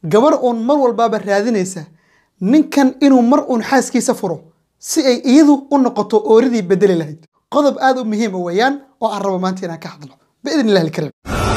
gabar uun mar walbaaba raadinaysa ninkan inuu mar uun xaaskiisa furo si ay iyadu u noqoto ooridii bedeli lahayd qodob aad u muhiima weeyaan oo aan rabo maanta inaan ka hadlo biidn illahi alkariim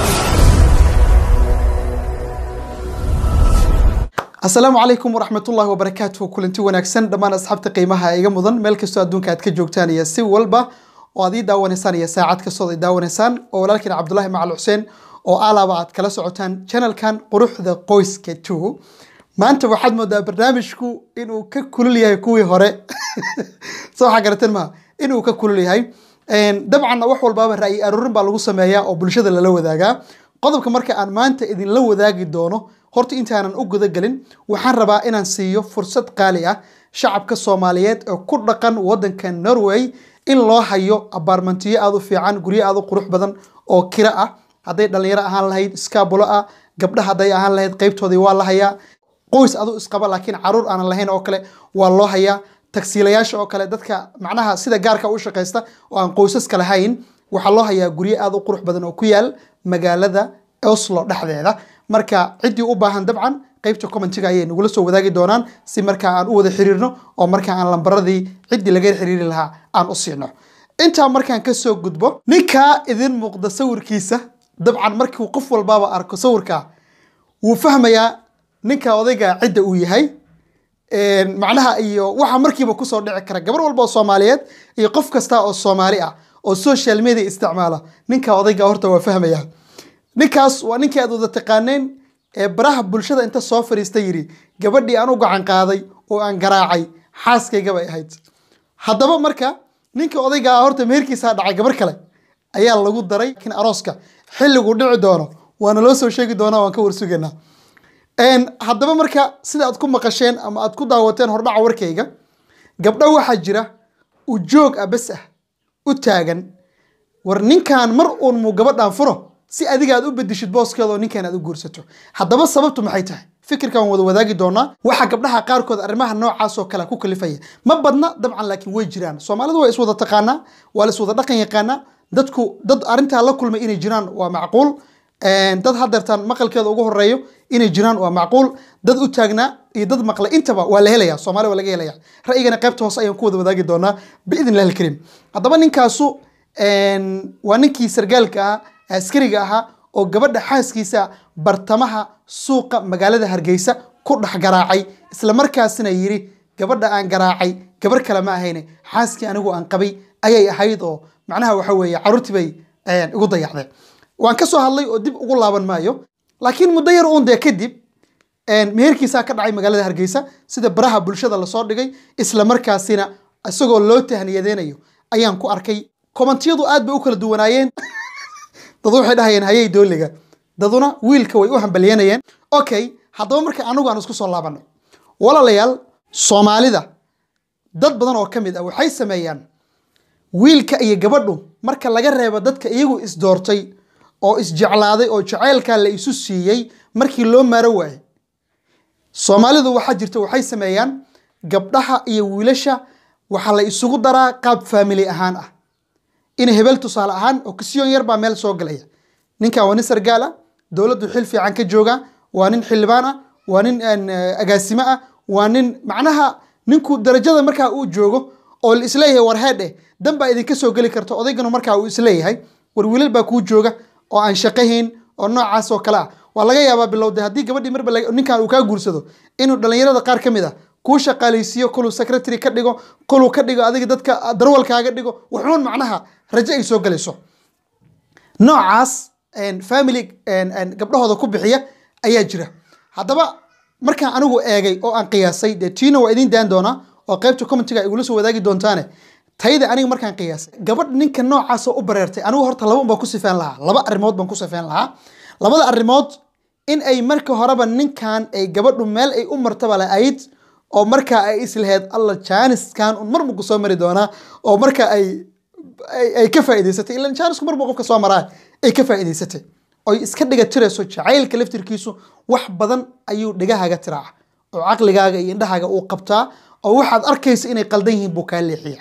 asalaamu calaykum waraxmat ullahi wabarakaatuhu kulanti wanaagsan dhammaan asxaabta qiimaha iga mudan meel kastoo adduunka aad ka joogtaan iyo si walba oo aad ii daawanaysaan iyo saacad kastood ay daawanaysaan oo walaalkiin cabdulahi macal xuseen oo alaaba aad kala socotaan channelkan quruxda qoyska two maanta waxaad moodaa barnaamijku inuu ka kulul yahay kuwii hore soo waxaa garateen maha inuu ka kulul yahay dabcanna wax walbaaba ra'yi aruurin baa lagu sameeyaa oo bulshada lala wadaagaa qodobka marka aan maanta idinla wadaagi doono horta intaanan u gudagelin waxaan rabaa inaan siiyo fursad qaali ah shacabka soomaaliyeed ee ku dhaqan wadanka norway in loo hayo abaarmantiyo aad u fiican guryo aad u qurux badan oo kira ah hadday dhalinyaro ahaan lahayd iskaabulo ah gabdha hadday ahaan lahayd qaybtoodii waa la hayaa qoys adu isqaba laakiin caruur aanan lahayn oo kale waa loo hayaa tagsiilayaasha oo kale dadka macnaha sida gaarka u shaqaysta oo aan qoysaska lahayn waxaa loo hayaa guryo aad u qurux badan oo ku yaal magaalada oslo dhexdeeda marka ciddii u baahan dabcan qaybta commentiga ayay nagula soo wadaagi doonaan si markaa aan u wada xiriirno oo markaa aan lambaradii ciddii laga xiriiri lahaa aan u siino intaa markaan kasoo gudbo ninkaa idin muuqda sawirkiisa dabcan markuu qof walbaaba arko sawirka wuu fahmayaa ninka odayga cidda uu yahay macnaha iyo waxa markiiba kusoo dhici kara gabar walba oo soomaaliyeed iyo qof kasta oo soomaali ah oo social media isticmaala ninka odayga horta waa fahmaya ninkaas waa ninkii aad wada taqaaneen ee baraha bulshada inta soo fadhiista yidhi gabadhii aan u gacan qaaday oo aan garaacay xaaskayga bay ahayd haddaba marka ninka odaygaa horta meherkiisaa dhacay gabar kale ayaa lagu daray laakiin arooska xilligu dhici doono waana loo soo sheegi doonaa waan ka warsugaynaa haddaba marka sida aad ku maqasheen ama aad ku daawateen hordhaca warkayga gabdho waxaa jira ujoog ah bas ah u taagan war ninkan mar uun muu gabadhan furo si adiga aad u bedishid booskeeda oo ninkan aad u guursato haddaba sababtu maxay tahay fikirkan wada wadaagi doonaa waxaa gabdhaha qaarkood arrimaha noocaas oo kale ku kalifaya ma badna dabcan laakiin way jiraan soomaalidu waa iswada taqaanaa waa la iswada dhaqan yaqaanaa dadku dad arrintaa la kulmay inay jiraan waa macquul dad hadeertaan maqalkeeda ugu horeeyo inay jiraan waa macquul dad u taagnaa iyo dad maqlay intaba waa la helaya soomaali waa laga helaya ra'yigana qaybta hoose ayaan ku wada wadaagi doonaa biidn illahi alkariim haddaba ninkaasu waa ninkii sargaalka ahaa askariga ahaa oo gabadha xaaskiisa bartamaha suuqa magaalada hargeysa ku dhex garaacay isla markaasina yidhi gabadha aan garaacay gabar kale ma ahayne xaaskii anigu aan qabay ayay ahayd oo macnaha waxa weeye carruurtii bay igu dayacdeen waan ka soo hadlay oo dib ugu laaban maayo laakiin muddo yar uun dee kadib meherkiisaa ka dhacay magaalada hargeysa sida baraha bulshada lasoo dhigay isla markaasina isagoo loo tahniyadeynayo ayaan ku arkay komantiyadu aad bay u kala duwanaayeen dad waxay dhahayeen hayay dooliga daduna wiilka way u hambalyanayeen okay haddaba marka anigu aan isku soo laabanay walaalayaal soomaalida dad badan oo ka mid ah waxay sameeyaan wiilka iyo gabadhu marka laga reebo dadka iyagu isdoortay oo isjeclaaday oo jaceylkaa la isu siiyey markii loo maaro waayey soomaalidu waxaa jirta waxay sameeyaan gabdhaha iyo wiilasha waxaa la isugu daraa qaab faamili ahaan ah in hebel tusaale ahaan oo kasiyoon yar baa meel soo galaya ninkan waa nin sargaal ah dowladdu xil fiican ka jooga waa nin xildhibaan ah waa nin agaasimo ah waa nin macnaha ninku darajada markaa uu joogo oo la isleeyahay war heedhe dan baa idinka soo geli karta odayganu markaa uu isleeyahay war wiilal baa kuu jooga oo aan shaqahayn oo noocaas oo kale ah waa laga yaabaa bilowde haddii gabadhii marba ninkan uu kaa guursado inuu dhallinyarada qaar ka mid ah kuu shaqaalaysiiyo koluu secretary ka dhigo koluu ka dhigo adiga dadka darwalkaaga dhigo wuxuun macnaha rajo ay soo galayso noocaas family gabdhahooda ku bixiya ayaa jira haddaba markaan anigu eegay oo aan qiyaasay dee tiina waa idiin daan doonaa oo qaybta commentiga igula soo wadaagi doontaane tayda aniga markaan qiyaasay gabadh ninka noocaasoo u bareertay anigu horta laba un baan ku sifeen lahaa laba arrimood baan ku sifeen lahaa labada arrimood in ay marka horeba ninkan ay gabadhu meel ay u martaba la-ayd oo markaa ay islaheyd alla jaaniskan un mar muku soo mari doonaa oo marka ay ay ka faa'iidaysatay ilan jaanisku mar buu qofka soo maraa ay ka faa'iidaysatay oy iska dhiga tirayso jacaylka laftirkiisu wax badan ayuu dhigahaaga tiraaca oo caqligaaga iyo indhahaaga uu qabtaa oo waxaad arkaysa inay qaldan yihiin buu kaa leexiya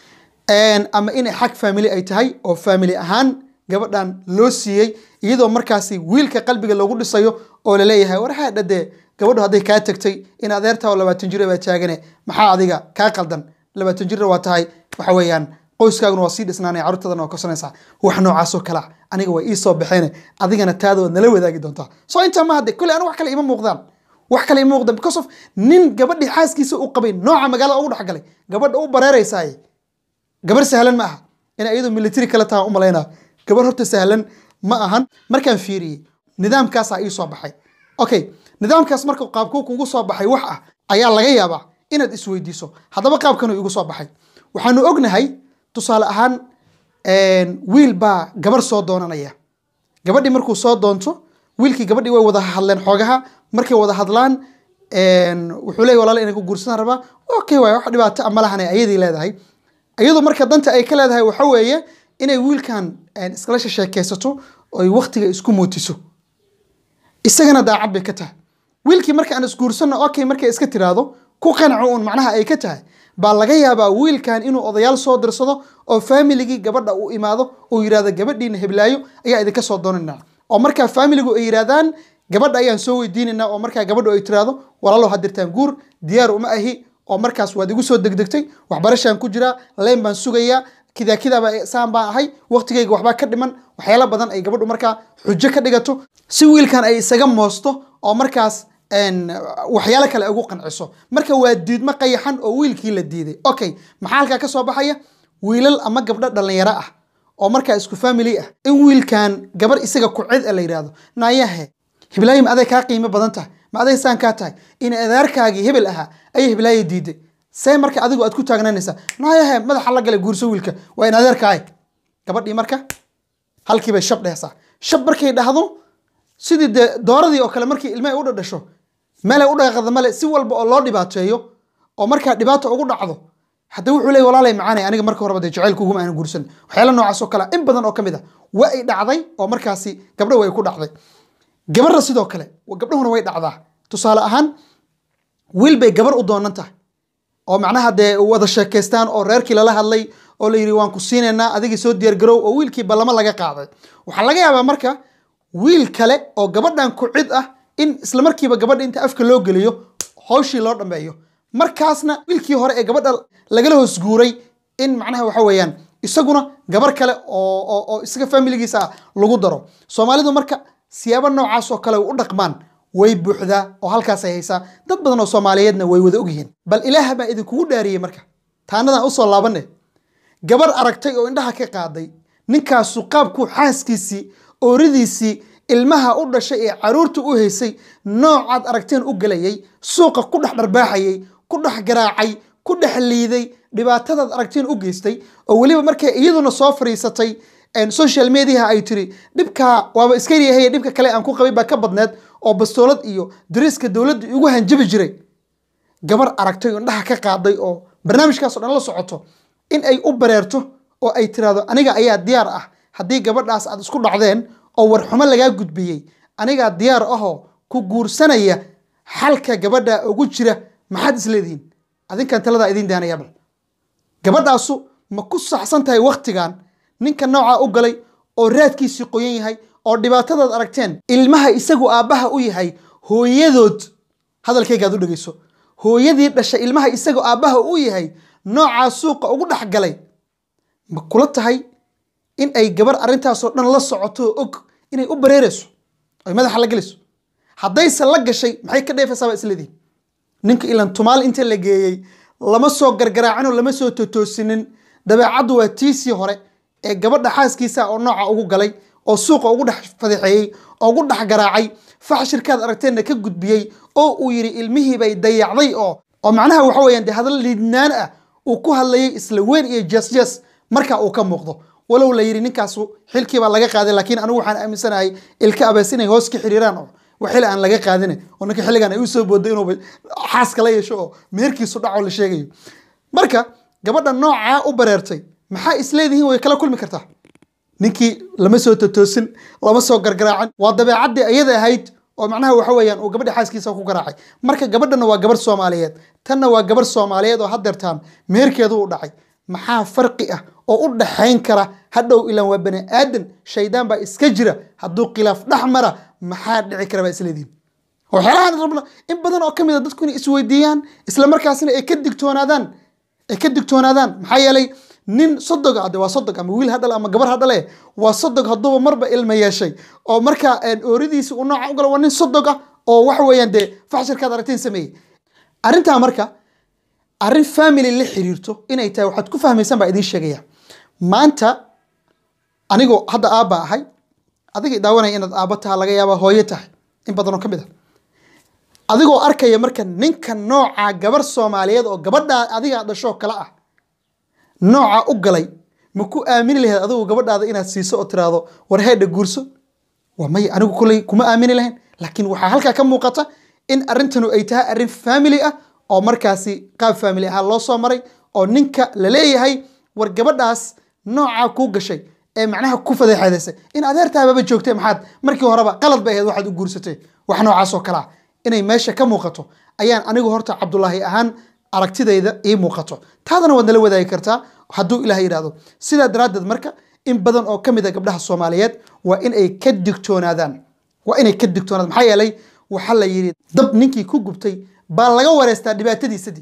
ama inay xag family ay tahay oo family ahaan gabadhan loo siiyey iyadoo markaasi wiilka qalbiga loogu dhisayo oo laleeyahay war haadha dee gabadhu hadday kaa tagtay in adeertaa oo labaatan jira baa taagane maxaa adiga kaa qaldan labaatan jirna waa tahay waxa weeyaan qoyskaaguna waa sii dhisnaanaya carruurtadana waa korsanaysaa wax noocaasoo kalea aniga waa ii soo baxeene adigana taada waad nala wadaagi doontaa soo intaa ma hadde kolley aniga wax kale ima muuqdaan wax kale ima muuqdaan because of nin gabadhii xaaskiisa u qabay nooca magaalada ugu dhexgalay gabadha u bareeraysaaye gabar sahlan ma aha inay iyadu military kale taha u malaynaa gabar horta sahlan ma ahan markaan fiiriyey nidaamkaasaa ii soo baxay okay nidaamkaas marka qaabkuu kugu soo baxay wax ah ayaa laga yaabaa inaad isweydiiso haddaba qaabkanuu igu soo baxay waxaanu ognahay tusaale ahaan wiil baa gabar soo doonanaya gabadhii markuu soo doonto wiilkii gabadhii way wada hadleen xoogaha markay wada hadlaan wuxuu leeyahy walaala inay ku guursadaan rabaa okay waay wax dhibaato a malahane ayadii leedahay iyadu marka danta ay ka leedahay waxa weeye inay wiilkan iskala sheekeysato oy waktiga isku mootiso isagana daacad bay ka tahay wiilkii marka aan isguursanno okay markay iska tiraahdo ku qanaco uun macnaha ay ka tahay baa laga yaabaa wiilkan inuu odayaal soo dirsado oo faamiligii gabadha uu imaado uu yidhahdo gabadhiina heblaayo ayaa idinka soo doonanaa oo markaa faamiligu ay yidhahdaan gabadha ayaan soo weydiinaynaa oo markaa gabadhu ay tiraahdo walaalow hadirtaan guur diyaar uma ahi oo markaas waad igu soo degdegtay waxbarashaan ku jiraa leyn baan sugayaa kidaa kidaaba saan baan ahay waqtigayga waxbaa ka dhiman waxyaalo badan ay gabadhu markaa xujo ka dhigato si wiilkan ay isaga moosto oo markaas waxyaalo kale ugu qanciso marka waa diidmo qayaxan oo wiilkii la diiday okay maxaa halkaa ka soo baxaya wiilal ama gabdho dhallinyaro ah oo markaa isku family ah in wiilkan gabar isaga ku cid a la yidhaahdo naayahe hiblaayi ma aday kaa qiimo badan tahay ma aday saan kaa tahay in adeerkaagii hebel ahaa ayay hiblaayi diiday see marka adigu aad ku taagnaanaysaa naayahe madaxa la galay guurso wiilka waa in adeerkaay gabadhii marka halkii bay shab dhehsaa shab markay dhahdo sidii dee dooradii oo kale markii ilmaha u dhadhasho meelay u dhaqaqda male si walba oo loo dhibaateeyo oo markaa dhibaato ugu dhacdo hadda wuxuu leey walaalay macaanay aniga marka horeba dee jacaylkuguma aanan guursan waxyaala noocaas oo kale in badan oo ka mid a waa ay dhacday oo markaasi gabdho way ku dhacday gabarra sidoo kale gabdhahuna way dhacdaa tusaale ahaan wiil bay gabar u doonan tahay oo macnaha dee wada sheekaystaan oo reerkii lala hadlay oo la yidhi waan ku siinaynaa adigii soo diyaargarow oo wiilkii ballamo laga qaaday waxaa laga yaabaa marka wiil kale oo gabadhan ku cid ah in isla markiiba gabadha inta afka loo geliyo hawshii loo dhammeeyo markaasna wiilkii hore ee gabadha lagala hoos guuray in macnaha waxa weeyaan isaguna gabar kale oo oo isaga familigiisa ah lagu daro soomaalidu marka siyaabo noocaas oo kale u dhaqmaan way buuxdaa oo halkaasay haysaa dad badan oo soomaaliyeedna way wada ogyihiin bal ilaah baa idinkugu dhaariyey marka taanadan usoo laabanne gabar aragtay oo indhaha ka qaaday ninkaasu qaabkuu xaaskiisii ooridiisii ilmaha u dhashay ee caruurta u haysay noocaad aragteen u gelayay suuqa ku dhex dharbaaxayay ku dhex garaacay ku dhex liiday dhibaatadaad aragteen u geystay oo weliba markay iyaduna soo fariisatay social mediaha ay tiri dhibkaa waaba iska yahay dhibka kale aan ku qabay baa ka badneed oo bastoolad iyo dariiska dowladda igu hanjabi jiray gabar aragtay oo indhaha ka qaaday oo barnaamijkaasoo dhan la socoto in ay u bareerto oo ay tiraahdo aniga ayaa diyaar ah haddii gabadhaas aad isku dhacdeen oo warxumo lagaa gudbiyey anigaa diyaar ahoo ku guursanaya xalka gabadha ugu jira maxaad isleedihiin adinkan taladaa idiin daanaya bal gabadhaasu ma ku saxsan tahay waktigan ninka noocaa u galay oo raadkiisii qoyan yahay oo dhibaatadaad aragteen ilmaha isagu aabbaha u yahay hooyadood hadalkaygaad u dhegeyso hooyadii dhashay ilmaha isagu aabbaha u yahay noocaa suuqa ugu dhex galay ma kula tahay in ay gabar arrintaasoo dhan la socoto oo og inay u bareerayso oy madaxa la gelayso haddayse la gashay maxay ka dheefaysaa baa isleedihin ninka ilan tumaal inta la geeyey lama soo gargaraacinoo lama soo totoosinin dabeecaddu waa tiisii hore ee gabadha xaaskiisa oo nooca ugu galay oo suuqa ugu dhex fadeexeeyey oo ugu dhex garaacay faxshirkaad aragteenna ka gudbiyey oo uu yidhi ilmihii bay dayacday oo oo macnaha waxa weeyaan dee hadal liidnaan ah uu ku hadlayay isla weyn iyo jasjas marka uu ka muuqdo walow la yidhi ninkaasu xilkii baa laga qaaday laakiin anigu waxaan aaminsanahay ilka abees inay hoos ka xiriiraan oo waxil aan laga qaadine oo ninka xilligan ay u soo booday inuu xaaska la yeesho oo meherkiisu dhaco la sheegayo marka gabadha noocaa u bareertay maxaa isleedihiin way kala kulmi kartaa ninkii lama soo totoosin lama soo gargaraacin waa dabeecaddii ayada ahayd oo macnaha waxa weeyaan uu gabadha xaaskiisa ku garaacay marka gabadhana waa gabarh soomaaliyeed tanna waa gabarh soomaaliyeed oo haddeertaan meherkeedu u dhacay maxaa farqi ah oo u dhaxayn kara hadhow ilaan waa bani aadan shaydaan baa iska jira hadduu khilaaf dhex mara maxaa dhici kara baa isleedihin waxyaalahan rabno in badan oo ka mid a dadku inay isweydiiyaan isla markaasina ay ka digtoonaadaan ay ka digtoonaadaan maxaa yeelay nin sodog ah de waa sodog ama wiil ha dhale ama gabar ha dhale waa sodog hadduuba marba ilma yeeshay oo marka ooridiisa uu nooca u galo waa nin sodog ah oo waxa weeyaan dee faxshirkaad aragteen sameeyey arrintaa marka arrin family la xiriirto inay tahay waxaad ku fahmaysaan baa idiin sheegaya maanta anigoo hadda aabba ahay adigay daawanaya inaad aabbo taha laga yaaba hooyo tahay in badan oo ka mid a adigoo arkaya marka ninka nooca gabar soomaaliyeed oo gabadhaa adigaa dhashoo kale ah nooca u galay ma ku aamini lahayd adigu gabadhaada inaad siiso oo tiraahdo war heedha guurso waa maya anigu kuley kuma aamini lahayn laakiin waxaa halkaa ka muuqata in arrintanu ay tahay arrin family ah oo markaasi qaab family ahaan loo soo maray oo ninka la leeyahay war gabadhaas noocaa kuu gashay ee macnaha ku fadeexeedaysay in adeertaababa joogtay maxaad markii horeba qalad bay ahayd waxaad u guursatay wax noocaas oo kale ah inay meesha ka muuqato ayaan anigu horta cabdulaahi ahaan aragtidayda ii muuqato taadana waad nala wadaagi kartaa hadduu ilaah yidhahdo sidaa daraaddeed marka in badan oo ka mid a gabdhaha soomaaliyeed waa in ay ka digtoonaadaan waa inay ka digtoonaadaan maxaa yeelay waxaa la yidhi dab ninkii ku gubtay baa laga wareystaa dhibaatadiisadii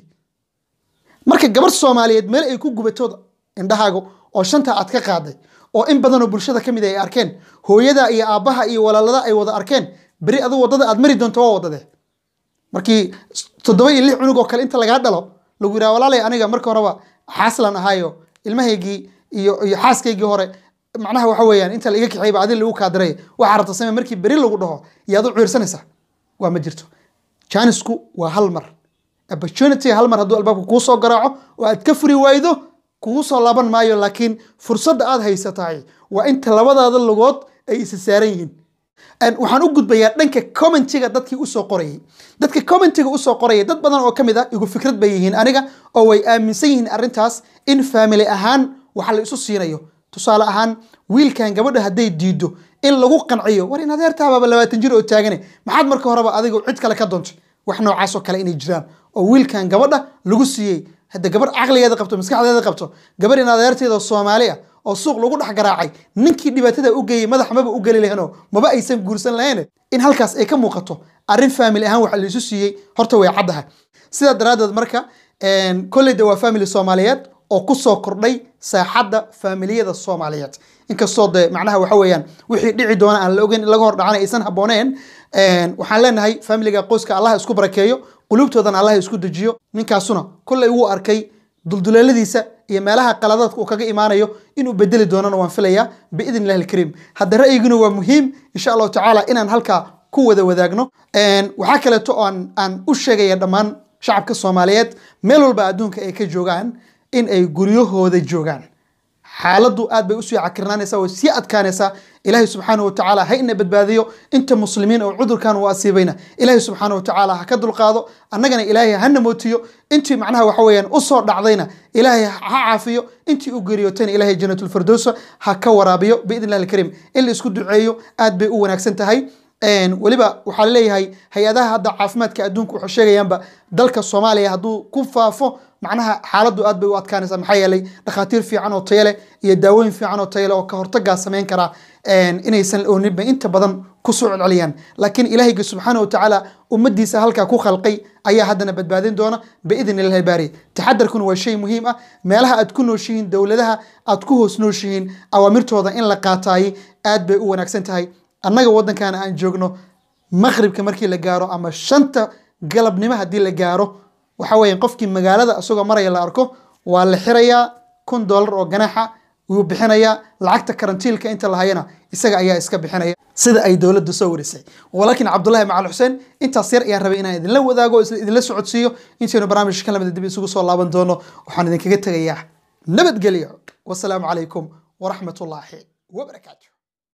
marka gabar soomaaliyeed meel ay ku gubatooda indhahaaga oo shanta aad ka qaaday oo in badanoo bulshada ka mid ay arkeen hooyada iyo aabbaha iyo walaalada ay wada arkeen beri adu waddada aad mari doonto waa waddadee markii toddoba iyo lix cunug oo kale inta lagaa dhalo lagu yidhaha walaalay aniga marka horeba xaaslan ahaayo ilmahaygii iyo iyo xaaskaygii hore macnaha waxa weeyaan inta la iga kaxeeyba adin lagu kaadiray waxaa rabta samee markii beri lagu dhaho yaad u ciirsanaysaa waa ma jirto jaanisku waa hal mar opportunity hal mar hadduu albaabka kuu soo garaaco oo aad ka furi waydo kugu soo laaban maayo laakiin fursadda aad haysatahay waa inta labadaada lugood ay isa saaran yihiin waxaan u gudbayaa dhanka commentiga dadkii usoo qorayay dadka commentiga usoo qorayay dad badan oo ka mid ah igu fikrad bay yihiin aniga oo way aaminsan yihiin arrintaas in family ahaan waxa la isu siinayo tusaale ahaan wiilkan gabadha hadday diido in lagu qanciyo war in adeertaababa labaatan jir oo taagane maxaad marka horeba adiga cid kale ka doontay wax noocaasoo kale inay jiraan oo wiilkan gabadha lagu siiyey hadda gabar caqligeeda qabto maskaxdeeda qabto gabar in adeerteeda soomaali ah oo suuq lagu dhex garaacay ninkii dhibaatada u geeyey madax maba u geli lahaynoo maba aysan guursan lahayn in halkaas ay ka muuqato arrin family ahaan waxa laisu siiyey horta way caddahay sidaa daraaddeed marka kolleyda waa family soomaaliyeed oo ku soo kordhay saaxadda faamiliyada soomaaliyeed inkastoo de macnaha waxa weeyaan wixii dhici doona aan la ogeyn in laga hor dhacana aysan habbooneen waxaan leenahay faamiliga qoyska allah isku barakeeyo qulubtoodana allah isku dejiyo ninkaasuna kolley wuu arkay dulduleeladiisa iyo meelaha qaladaadka uu kaga imaanayo inuu bedeli doonana waan filayaa biidn illahi alkariim hadda ra'yiguna waa muhiim insha allahu tacaala inaan halkaa ku wada wadaagno waxaa kaleeto aan aan u sheegaya dhammaan shacabka soomaaliyeed meel walba adduunka ay ka joogaan in ay guryahooda joogaan xaaladdu aad bay usii cakirnaanaysaa way sii adkaanaysaa ilaahay subxaanahu watacaala ha ina badbaadiyo inta muslimiin oo cudurkan uu asiibayna ilaahay subxaanahu watacaala ha ka dulqaado annagana ilaahay hana mootiyo intii macnaha waxa weeyaan usoo dhacdayna ilaahay ha caafiyo intii u geeriyootayna ilaahay janatulfirdowsa ha ka waraabiyo biidn illahi alkariim in la isku duceeyo aad bay u wanaagsan tahay weliba waxaa leeyahay hay-adaha hadda caafimaadka adduunka waxay sheegayaanba dalka soomaaliya hadduu ku faafo macnaha xaaladdu aad bay u adkaanaysaa maxaa yeelay dhakhaatiir fiican oo tayo leh iyo daawooyin fiican oo tayo leh oo ka hortagaa samayn karaa inaysan ooninba inta badan kusoo celceliyaan laakiin ilaahayga subxaana wa tacaala ummadiisa halkaa ku khalqay ayaa haddana badbaadin doona biidn illahi baari taxadarkuna waa shay muhiim ah meelaha aad ku nooshihiin dowladaha aad ku hoos nooshihiin awaamirtooda in la qaataayey aad bay u wanaagsan tahay annaga waddankan aan joogno maqribka markii la gaaro ama shanta galabnimo haddii la gaaro waxa weeye qofkii magaalada isagoo maraya la arko waa la xirayaa kun dollar oo ganaaxa wuu bixinayaa lacagta karantiilka inta la hayana isaga ayaa iska bixinaya sida ay dowladda soo warisay walaakiin cabdullahi macal xuseen intaas yar ayaan rabay inaan idinla wadaago isla idinla socodsiiyo intaynu barnaamijka lamida dib isugu soo laaban doono waxaan idinkaga tegayaa nabadgelyo wasalaamu calaykum waraxmatullaahi wabarakaatu